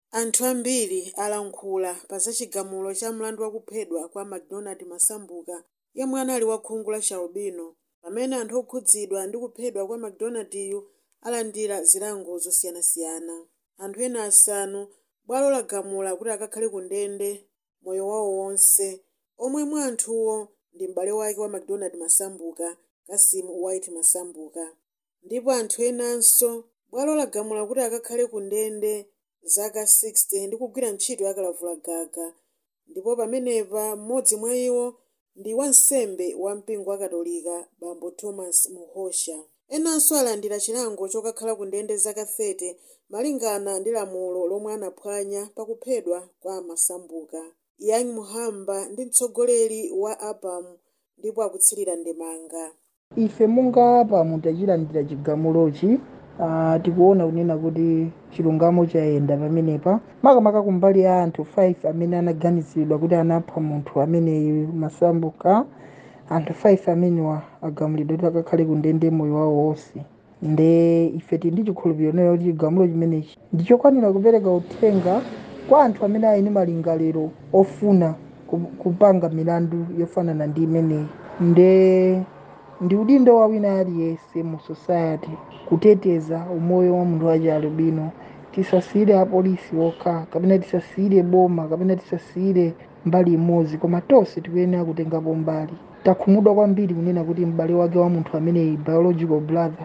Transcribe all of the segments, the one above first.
anthu ambiri alankhula pa za chigamulo cha mlandu wakuphedwa kwa macdonald masambuka yemwe anali wa khungu la chialubino pamene anthu okhudzidwa ndi kuphedwa kwa macdonaldyu alandira zilango zosiyanasiyana anthu ena asanu bwalo lagamula kuti akakhale ku ndende moyo wawo wonse omwe mwa anthuwo ndi m'bale wake wa macdonald masambuka kasimu white masambuka ndipo anthu enanso bwalo lagamula kuti akakhale ku ndende zaka 60 ndi kugwira ntchito yakalavulagaga ndipo pamenepa mmodzi mwa iwo ndi wansembe wa mpingo wa katolika bambo thomas muhosha enanso alandira chilango chokakhala ku ndende zaka 30 malingana ndi lamulo lomwe anaphwanya pakuphedwa kwa masambuka yang muhamba ndi mtsogoleri wa apam ndipo akutsirira ndemanga ife monga apamu tachilandira chigamulochi uh, tikuona kunena kuti chilungamo chayenda pamenepa makamaka kumbali ya anthu 5 amene anaganizidwa kuti anapha munthu ameneyu masambuka anthu 5 amenewa agamulidwa kuti akakhale ku ndende moyo wawo wonse nde ife tili ndi chikhulupiriro nayo kuti chigamulo chimenechi ndichokwanira kupereka uthenga kwa anthu amene ali ndi malingaliro ofuna ku- kupanga milandu yofanana ndi imeneyi nde ndi udindo wa wina aliyense mu society kuteteza umoyo wa munthu wachi alubino tisasiyire apolisi okha kapena tisasiyire boma kapena tisasiyire mbali imodzi koma tonse tikuyenera kutengapo mbali takhumudwa kwambiri kunena kuti m'bale wake wa munthu ameneyi biological brother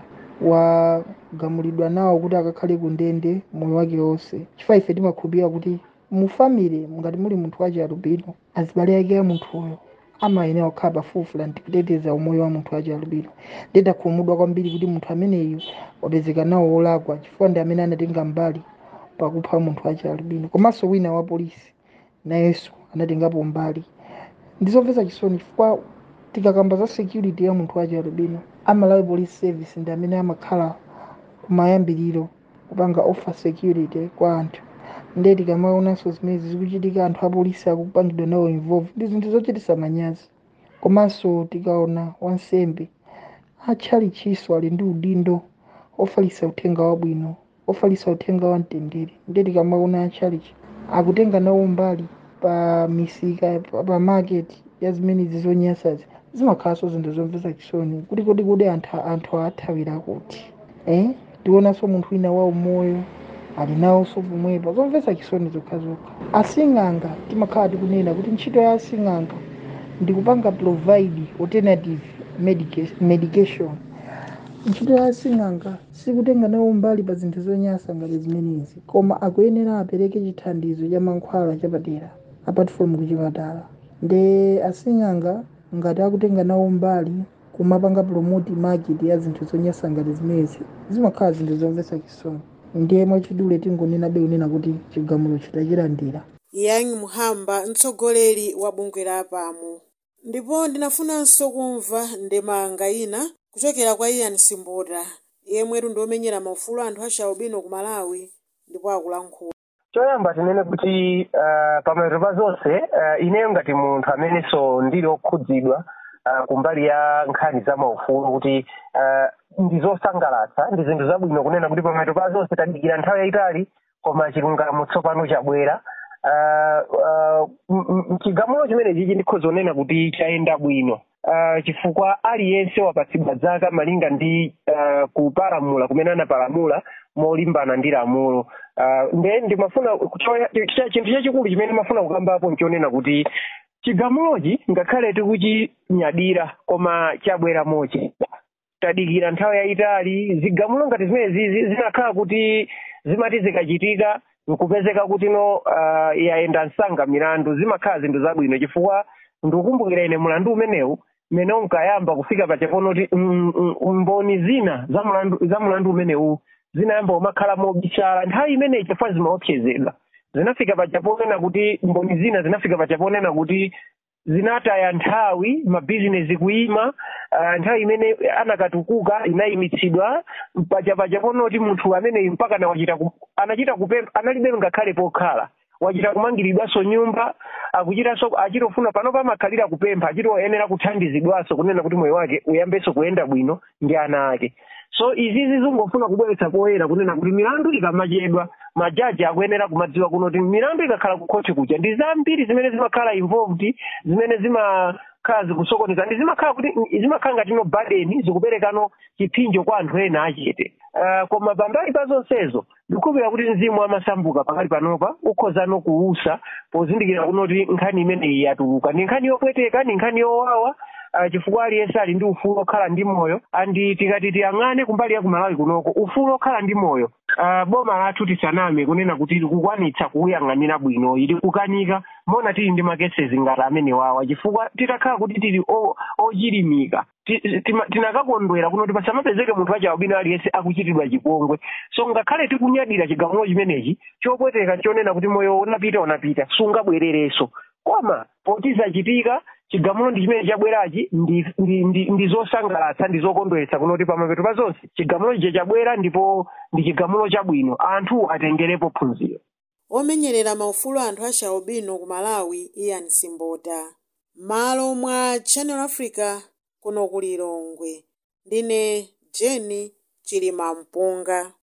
wagamulidwa nawo kuti akakhale ku ndende moyo wake wonse chifukwa ife timakhulupirira kuti mu family ngati muli munthu wachi alubino azibale ake a munthuyo amayenera kukhala pafupi ndi kuteteza umoyo wa munthu wachi alubino ndidakhumudwa kwambiri kuti munthu ameneyu wapezeka nawo wolakwa chifukwa ndi amene anatenga mbali pakupha munthu wachi alubino komanso wina wa polisi nayenso anatengapo mbali ndizomvetsa chisoni chifukwa tikakamba za security ya munthu wachi alubino amalawi police service ndi amene amakhala kumayambiriro kupanga offer security kwa anthu nde tikamaonanso zimene zikuchitika anthu apolisi akupangidwa nawo involve ndi zinthu zochititsa manyazi komanso tikaona wansembe atchalichiso ali ndi udindo ofalitsa uthenga wabwino ofalitsa uthenga wa mtendere nde tikamaona atchalichi akutenga nawo mbali pa misika pa, pa market ya zimenezi zonyansazi zimakhalanso zinthu zomvetsa chisoni kuti kodi kodi anthu anthu athawira kuti eh tionanso munthu wina wa umoyo ali nawonso pomwepa zomvetsa chisoni zokhazokha asing'anga timakhala tikunena kuti ntchito ya asing'anga ndi kupanga provide alternative medica- medication ntchito ya asing'anga sikutenga nawo mbali pa zinthu zonyansa ngati zimenezi koma akuyenera apereke chithandizo cha mankhwala chapadera apart from kuchipatala nde asing'anga ngati akutenga nawo mbali kumapanga promote market ya zinthu zonyansa ngati zimenezi zimakhala zinthu zomvetsa chisoni ndiye mwachidule tingonenabe kunena kuti chigamulo chitachilandira yang muhamba mtsogoleri wa bungwe la apamu ndipo ndinafunanso kumva ndemanga ina kuchokera kwa ian simbota yemwetu ndi omenyera maufulu anthu achialubino ku malawi ndipo akulankhula choyamba tinene kuti uh, pamapeto pa zonse uh, ineyo ngati munthu amenenso ndili okhudzidwa uh, kumbali ya nkhani za maufulu kuti uh, ndi zosangalatsa ndi zinthu zabwino kunena kuti pamapeto pa zonse tadikira nthawi yayitali koma chilungamo tsopano chabwera uh, uh, m- m- chigamulo chimenechi ndikhoza kunena kuti chayenda bwino uh, chifukwa aliyense wapatsidwa zaka malinga ndi uh, kupalamula kumene anapalamula molimbana ndi lamulo uh, nde ndimafuna choya- cha- chinthu chachikulu chimene ndimafuna kukambapo nchonena kuti chigamulochi ngakhale tikuchinyadira koma chabwera mochi tadikira nthawi yayitali zigamulo ngati zimenezi zimakhala kuti zimati zikachitika nkupezeka kuti no uh, yayenda msanga milandu zimakhala zinthu zabwino chifukwa ndikukumbukira ine mulandu umenewu mmene unkayamba kufika pachapono kuti mm, mm, mboni zina za mulandu za mulandu umenewu zinayamba umakhala mobisala nthawi imeneyi chifukwa zimaopsezedwa zinafika pachaponena kuti mboni zina zinafika pachaponena kuti zinataya nthawi mabizinesi kuima uh, nthawi imene anakatukuka inayimitsidwa pachapacha ponoti munthu ameneyi mpaka na wachita ku, anachita kupempha analibe ngakhale pokhala wachita kumangiridwanso nyumba akuchitanso achitofuna pano pamakhalira kupempha achitoyenera kuthandizidwanso kunena kuti moyo wake uyambenso kuyenda bwino ndi ana ake so izizi zingofuna kubweretsa poyera kunena kuti milandu ikamachedwa majaji akuyenera kumadziwa kuno kuti milandu ikakhala kukhoti kuja ndi zambiri zimene zimakhala involved zimene zimakhala zikusokoneza ndi zimakhala kuti zimakhala ngati no burden zikuperekano chipinjo kwa anthu ena achete uh, koma pambali pa zonsezo ndikukhulupirira kuti mzimu wamasambuka pakali panopa ukhozano kuusa pozindikira kunoti nkhani imeneyi yatuluka ndi nkhani yopweteka ndi nkhani yowawa uh, chifukwa aliyense ali ndi ufulu okhala ndi moyo andi tikati tiyang'ane kumbali ya kumalawi kunoko ufulu okhala ndi moyo uh, boma lathu tisaname kunena kuti likukwanitsa kuuyang'anira bwino ili kukanika mona tili ndi makesezi ngati amene wawa chifukwa titakhala kuti tili ochilimika tinakakondwera kunoti pasamapezeke munthu wachabwino aliyense akuchitidwa chipongwe so ngakhale tikunyadira chigamulo chimenechi chopweteka chonena kuti moyo unapita unapita sungabwererenso koma potizachitika chigamulo ndi chimene chabwerachi ndi, ndi, ndi, ndi zosangalatsa ndi zokondweretsa kunoti pamapeto pa zonse chigamulo chije chabwera ndipo ndi chigamulo chabwino anthu atengerepo phunziro omenyerera maufulu anthu a chaubino ku malawi ian simbota malo mwa channel africa kuno ku lilongwe ndine jeni chilima mpunga